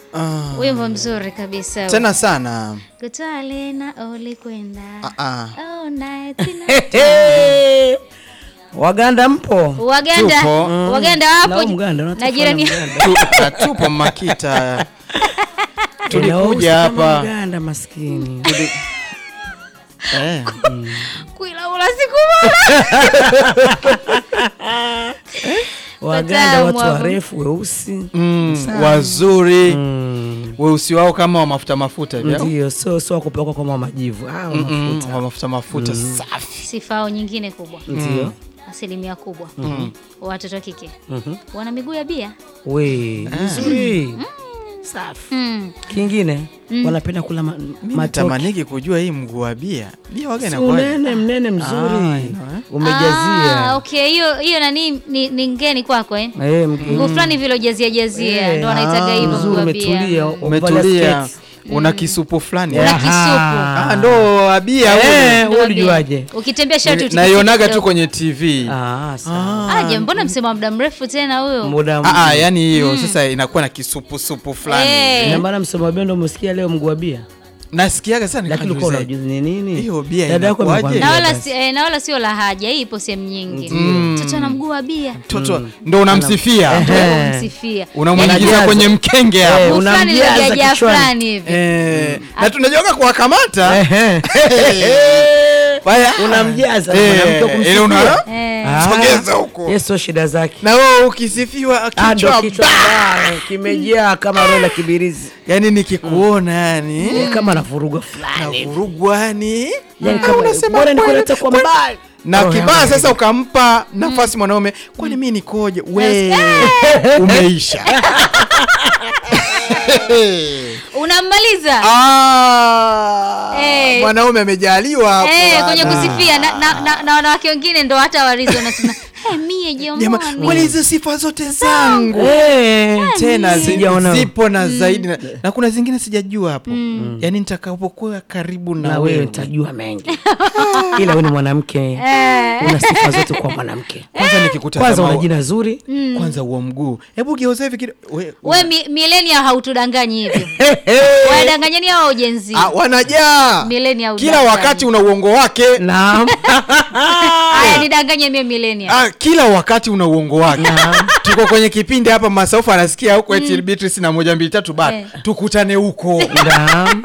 Ah, Wimbo mzuri kabisa. tena sana Kutwale na ulikwenda. Ah, ah. Oh, night na- Hey, Waganda mpo? Waganda, Tupo. Waganda Na wapo Mganda na unataka jirani Mganda. Tu- ah, tupo Makita tulikuja Inahusu kama hapa Mganda maskini. eh. kuilaula siku moja. Waganda watu hapo. warefu weusi. mm, wazuri Mm. weusi wao kama wa mafuta mafuta hivi au? Ndio, so so wakupakwa kama majivu. Ah, wa Mm, mafuta. wa mafuta mafuta safi Sifao nyingine kubwa, Ndio. asilimia kubwa watoto wa kike Mhm. wana miguu ya bia. We, vizuri. Safi. Mm. Kingine wanapenda kula ma- matoke. natamaniki kujua hii mguu wa bia bia waga Si inakuwaje? Unene mnene mzuri. Ah, ino, eh. Umejazia. Ah, okay, hiyo hiyo nani ni, ni ngeni kwako eh? Eh, mge- Mguu fulani vile ujazia jazia Eh, ndo wanaitaga ah, hivyo mguu Mzuri wa umetulia. bia. umevalia umetulia skates. una kisupu fulani Una eh? kisupu. Ah, ndo wa bia Eh, huyu. Ndo wewe wa bia. ulijuaje? Ukitembea shati utikise naionaga tu kidogo. kwenye tv Ah, sawa. Aje, mbona msema muda mrefu tena huyo? Muda Ah, ah, yani hiyo sasa inakuwa na kisupusupu fulani Eh. Ina maana msema bendo umesikia leo mguu wa bia. nasikiaga sana Lakini ulikuwa nikajiuliza, unajua ni nini? Hiyo bia Dada yako inakuwaje? amekwambia na wala basi. si, eh, na wala sio la haja, hii ipo sehemu nyingi. Mtoto ana mguu wa bia, mtoto ndo unamsifia Eh. msifia unamwingiza Unajaza. kwenye mkenge Eh, hapo mguu fulani unamjaza iliyojajaa kichwani. fulani hivi. Eh, na tunajoga kuwakamata Ehe. Waya. Unamjaza Eh, mwanamke wa kumsifia. ile una- Eh, Ah. Sogeza huko. Yesu shida zake. na wewe ukisifiwa Ah, ndo kichwa kichwa ba- mbaya, kimejaa kama roho la kibirizi. yani nikikuona yani Eh, Kama navuruga fulani. navurugwa yani Yaani Ah, kama unasema bora kweli, nikuleta kwa kweli. mbali. na Roho kibaya yangu sasa ukampa nafasi mwanaume kwani mi nikoje we umeisha unammaliza Ah, Eh. mwanaume amejaliwa hapo eh, kwenye bana. kusifia na, na, na, na wanawake wengine ndo hata warizo wanasema hey, mie Jamani, jamani kwani hizo sifa zote zangu Eh, tena zi- Sijaona. zipo na zaidi na, na kuna zingine sijajua hapo yaani nitakapokuwa karibu na, na wewe wewe nitajua mengi. Ila wewe ni mwanamke. Una sifa zote kwa mwanamke. kwanza Kwanza nikikutazama una jina zuri. kwanza huo mguu hebu geuza hivi kido- we- we mi, milenia hautudanganyi hivyo wadanganyani hao ujenzi Ah, wanajaa Millennial kila udanganyi. wakati una uongo wake Naam. haya nidanganye mie milenia ah, kila wakati una uongo wake tuko kwenye kipindi hapa masaufu anasikia huko eti Beatrice na moja mbili tatu ba Eh. tukutane huko Naam.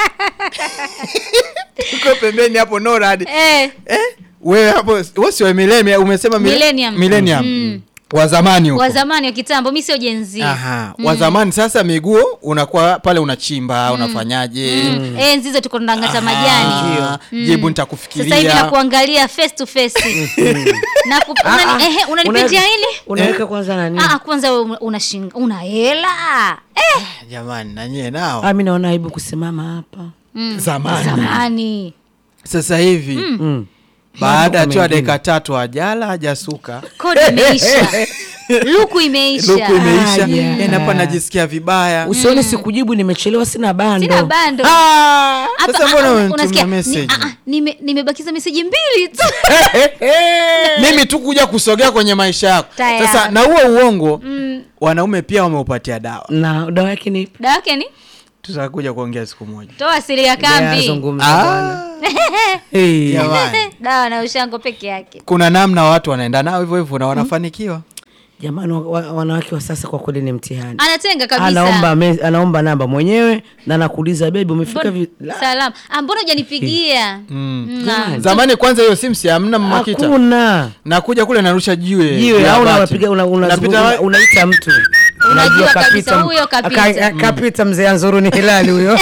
tuko pembeni hapo norad eh, eh? wewe hapo wewe si wa millennium umesema mil- Millennium. millennium wa zamani huko wa zamani wa kitambo mi sio jenzi Aha, wa zamani sasa miguu unakuwa pale unachimba unafanyaje enzi hizo tuko tunang'ata majani Ah, jibu sasa hivi nitakufikiria nakuangalia face to face na ku, unani, ehe, unanipitia Unaweka- hili Unaweka kwanza nani? Ah, kwanza wewe una- una shinga una hela eh, jamani nanyie nao Ah, mimi naona aibu kusimama hapa. zamani zamani sasa hivi Mm. baada ya tu ya mengine. dakika tatu ajala hajasuka kodi imeisha luku imeisha luku imeisha Ah, yeah. yani hapa najisikia vibaya Usione sikujibu nimechelewa sina bando. sina bando Ah, Hapa, sasa ah, mbona ah, unanitumia unasikia, message ni- ah, ah, nime- nimebakiza meseji mbili tu mimi tu kuja kusogea kwenye maisha yako Tayari. sasa na huo uongo wanaume pia wameupatia dawa Na dawa yake ni ipi? dawa yake ni tutakuja kuongea siku moja toa siri ya kambi Yazungumza bwana. Ah, Hey. jamani dawa na ushango peke yake kuna namna watu wanaenda nao hivyo hivyo na wanafanikiwa Jamani, wa- wa- wanawake wa sasa kwa kweli ni mtihani. anatenga kabisa Anaomba me, anaomba namba mwenyewe na anakuuliza bebi, umefika vi... la, salam Ah, mbona hujanipigia Mm, ah. zamani kwanza hiyo simu si hamna mmakita hakuna nakuja kule narusha jiwe jiwe la au bati. unapiga una, una, Napita una, wa- unaita mtu Unajua Unajua kabisa huyo kapita. Aka- kapita mzee Anzuru ni hilali huyo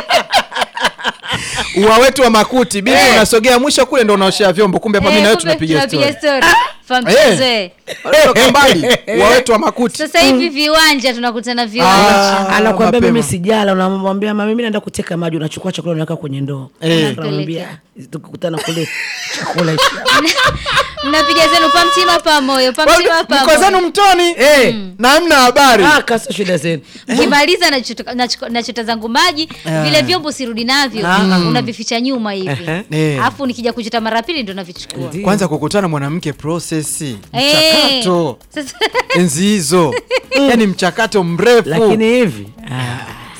ua wetu wa makuti bibi unasogea mwisho kule ndo unaoshea vyombo kumbe hapa mimi Eh, na wewe kumbe tunapiga story story. Famchezo, Eh. eh. Toka mbali ua wetu wa makuti sasa hivi viwanja tunakutana viwanja Ah, anakwambia mapema. mimi sijala unamwambia mama mimi naenda kuteka maji unachukua chakula unaweka kwenye ndoo Eh. unamwambia tukikutana kule chakula ishi mnapiga zenu pamtima pamoyo pamtima mko zenu pamoyo mtoni Eh. na hamna habari ah kaso shida zenu kimaliza nachota- nachuko- nachota zangu maji vile vyombo sirudi navyo unavificha nyuma hivi Eh. alafu nikija kuchota mara pili ndo navichukua Ndiyo. kwanza kukutana mwanamke prosesi Eh. mchakato Sasa- enzi hizo yani mchakato mrefu lakini hivi ah,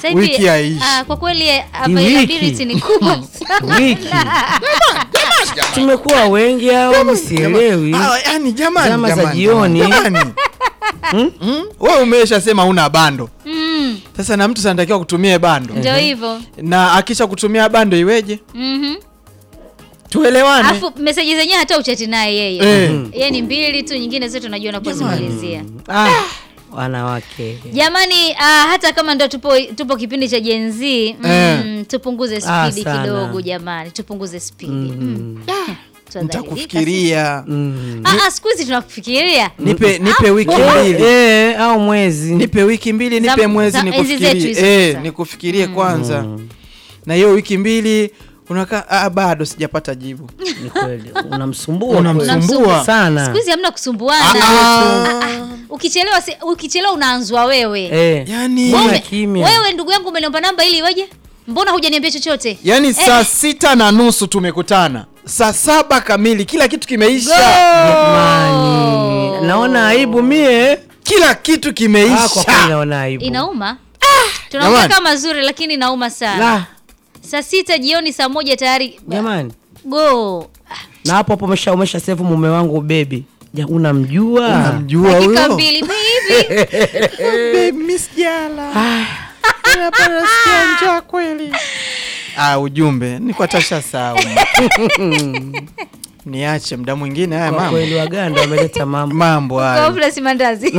Sasa hivi, Wiki haishi. ah, kwa kweli wiki. availability ni kubwa sana. wiki tumekuwa wengi au sielewi Ah, yani jamani Zama za jamani, jioni. jamani. Mm? wewe umeshasema una bando Mm, sasa na mtu sanatakiwa kutumia bando ndio hivyo. na akisha kutumia bando iweje Mhm. tuelewane Alafu meseji zenyewe hata uchati naye yeye. Eh. Yeye ni mbili tu, nyingine zote unajua na kuzimalizia. ah, wanawake Jamani, ah, hata kama ndo tupo tupo kipindi cha Gen Z, mm, tupunguze Ah, spidi sana. kidogo jamani, tupunguze spidi. Mm. Tuadhalilika nitakufikiria mm. sasa. Ah, ah, siku hizi tunakufikiria. nipe nipe wiki mbili Eh, au mwezi nipe wiki mbili nipe Za- mwezi za enzi zetu hizo nikufikirie eh, sasa. nikufikirie kwanza na hiyo wiki mbili unakaa ah, bado sijapata jibu ni kweli unamsumbua Unamsumbua. kweli. sana Siku hizi hamna kusumbuana. Ah, Ukichelewa si- ukichelewa unaanzwa wewe. eh. yani Mbona Wewe- kimya? Wewe ndugu yangu umeniomba namba ili iweje? Mbona hujaniambia chochote? yani saa sita na nusu tumekutana saa saba kamili kila kitu kimeisha Jamani, naona aibu mie kila kitu ah, kwa kweli kimeisha naona aibu Inauma. Tunaongea Jamani. kama mazuri lakini inauma sana. La, Saa sita jioni saa moja tayari jamani go. na hapo hapo umesha umesha save mume wangu bebi ja unamjua unamjua Dakika huyo mbili baby. Babe, miss Jala. Unapata sikia njaa kweli ah, ujumbe niko tasha sawa niache mda mwingine haya kwa mambo kweli waganda wameleta mambo mambo haya Confidence mandazi.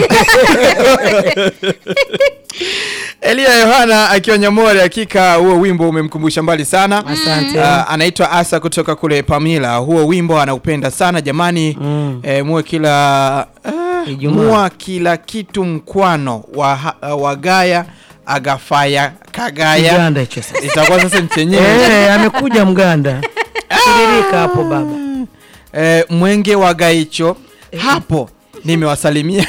Elia Yohana akiwa Nyamore, hakika huo wimbo umemkumbusha mbali sana. Asante. Ah, anaitwa Asa kutoka kule Pamila. Huo wimbo anaupenda sana jamani. Mm. Eh, muwe kila ah, Ijumaa. mua kila kitu mkwano wa, ha- wa gaya agafaya kagaya Uganda hicho sasa itakuwa sasa ni chenyewe Eh, amekuja mganda tiririka hapo baba eh, mwenge wa gaicho hapo nimewasalimia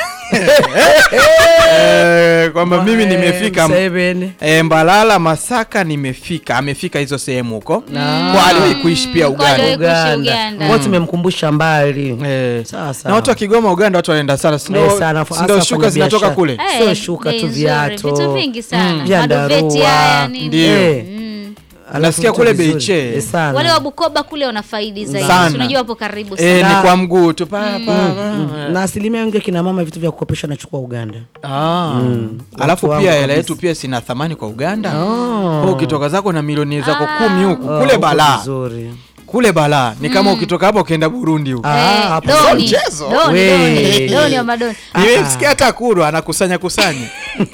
eh, kwamba mimi nimefika Seven. E, Mbalala Masaka nimefika, amefika hizo sehemu huko kwa aliwahi kuishi pia Kwa aliwahi Uganda. kuishi Uganda Uganda. kwa tumemkumbusha mbali Eh, Sawa, sawa. na watu wa Kigoma Uganda watu wanaenda sana, si ndio- Eh, sana, si hasa ndio wafanya shuka zinatoka biashara. kule Eh, Sio shuka bei tu, nzuri, viatu. Vitu vingi sana. Mm. Vyandarua. Madoveti haya nini. Ndio. Eh, alafu Nasikia vitu kule vizuri. Beiche. Eh, sana. Wale wa Bukoba kule wana faidi zaidi. Sana. Si Unajua hapo karibu sana. Eh, Na- ni kwa mguu tu pa, pa, Mm. pa. na asilimia wengi kina mama vitu vya kukopesha nachukua Uganda Ah. Alafu Watu pia wangu hela kabisa. yetu pia sina thamani kwa Uganda. Oh. Kwa ukitoka zako na milioni zako Ah. kumi huku Oh, kule huko balaa, vizuri. kule balaa ni kama ukitoka hapa ukienda Burundi huku. Ah, Eh, hapo doni. mchezo. Doni, We. doni. Doni wa madoni. Nimemsikia hata Kuru anakusanya kusanya.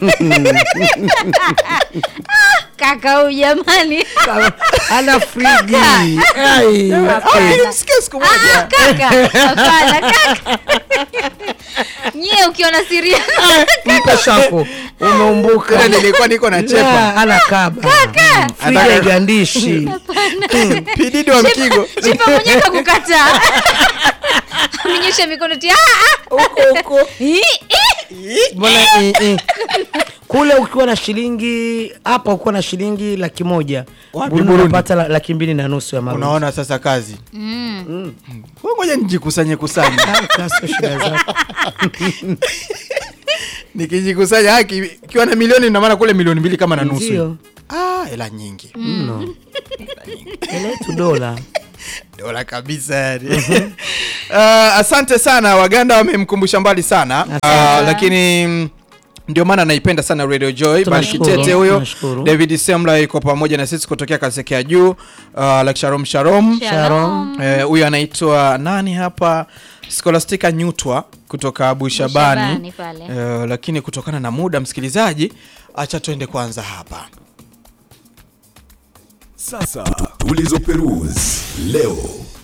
Kaka huyu jamani. ana frigi Ai. Ah, Nilimsikia siku moja. Kaka. Hapana kaka. Nyie ukiona siri mpe shako umeumbuka Tena nilikuwa niko na chepa. Yeah, ana kaba frigi Ataka- haigandishi Pididi wa Mkigo. Chipa mwenyewe kakukataa. Amenyosha mikono ti. Ah, ah. huko huko Ih, ih. mbona eh, eh. kule ukiwa na shilingi hapa ukiwa na shilingi laki moja Wapi Burundi Burundi? unapata la- laki mbili na nusu ya marundi Unaona sasa kazi. Mm. Wewe Ngoja nijikusanye kusanye. Kaso shida zako Nikijikusanya haki ikiwa na milioni ina maana kule milioni mbili kama na nusu. ndio Ah, hela nyingi. mno eletu dola Dola kabisa yani. uh, asante sana Waganda wamemkumbusha mbali sana. Asante. Uh, lakini mm, ndio maana naipenda sana Radio Joy. Bali Tunashukuru, Kitete huyo. tunashukuru. David Semla yuko pamoja na sisi kutokea Kasekea juu. Uh, like Sharom Sharom. Shalom. Eh, huyu anaitwa nani hapa Scholastica Nyutwa kutoka Bushabani, Bushabani pale. Eh, lakini kutokana na muda msikilizaji, acha tuende kwanza hapa. Sasa tulizoperuzi leo.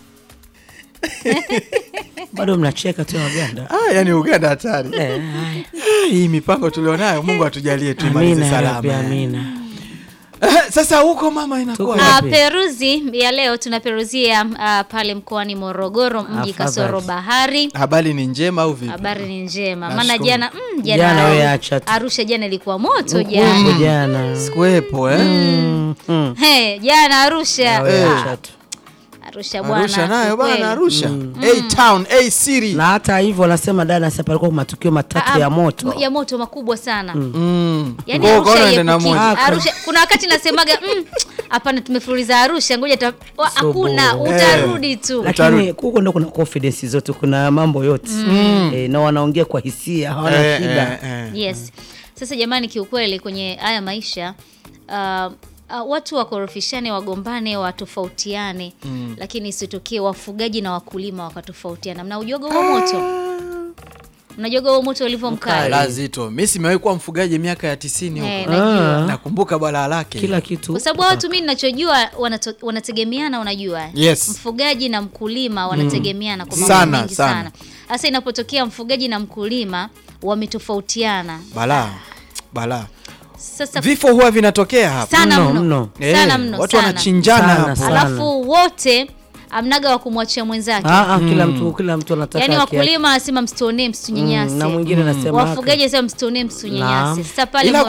bado mnacheka tu ya waganda Ah, yani Uganda hatari. Eh, haya. Ah, Hii mipango tulionayo Mungu atujalie tuimalize amina ya Rabbi, salama. amina Eh, Sasa huko mama inakuwa Tuko- Ah, Wapi? peruzi ya leo tunaperuzia ah, pale mkoani Morogoro mji Afadhali. kasoro bahari. habari ni njema au vipi? Habari ni njema, Nashukuru. maana jana mm, Jana jana wewe acha tu. Arusha jana ilikuwa moto Huko jana. jana Sikuwepo eh? Mm, mm. He, jana Arusha Wewe ah, acha tu. Arusha bwana. Arusha nayo kiukweli. bana, Arusha A town A city na hata hivyo wanasema dada sasa palikuwa matukio matatu Ah, ya moto ya moto makubwa sana Mm. Yaani Kwa hiyo Arusha ukaona ende na haiepukiki. moja. Arusha kuna wakati nasemaga mm, hapana tumefululiza Arusha ngoja ta- wa- hakuna Subu. utarudi tu lakini huko ndo kuna confidence zote kuna mambo yote eh, na wanaongea kwa hisia hawana Eh, shida eh, eh. yes sasa jamani kiukweli kwenye haya maisha uh, Uh, watu wakorofishane wagombane watofautiane lakini isitokee wafugaji na wakulima wakatofautiana mnaujuaga huo moto mnajuaga huo moto ulivyo mkali La zito mi simewahi kuwa mfugaji miaka ya tisini Eh, huko najua nakumbuka balaa lake kila kitu kwa sababu watu mi ninachojua wanato- wanategemeana unajua Yes. mfugaji na mkulima wanategemeana kwa mambo Sana, mengi sana. sana hasa inapotokea mfugaji na mkulima wametofautiana balaa balaa sasa vifo huwa vinatokea hapa sana Mno, mno, mno. sana Eh, mno watu sana. wanachinjana Sana, hapo sana. alafu wote amnaga wa kumwachia mwenzake Ah, ah, kila mtu kila mtu anataka yaani haki yake. wakulima wanasema msitonee msitunyenyase Mm, na mwingine anasema wafugaji wanasema msitonee msitunyenyase Naam. sasa pale Ila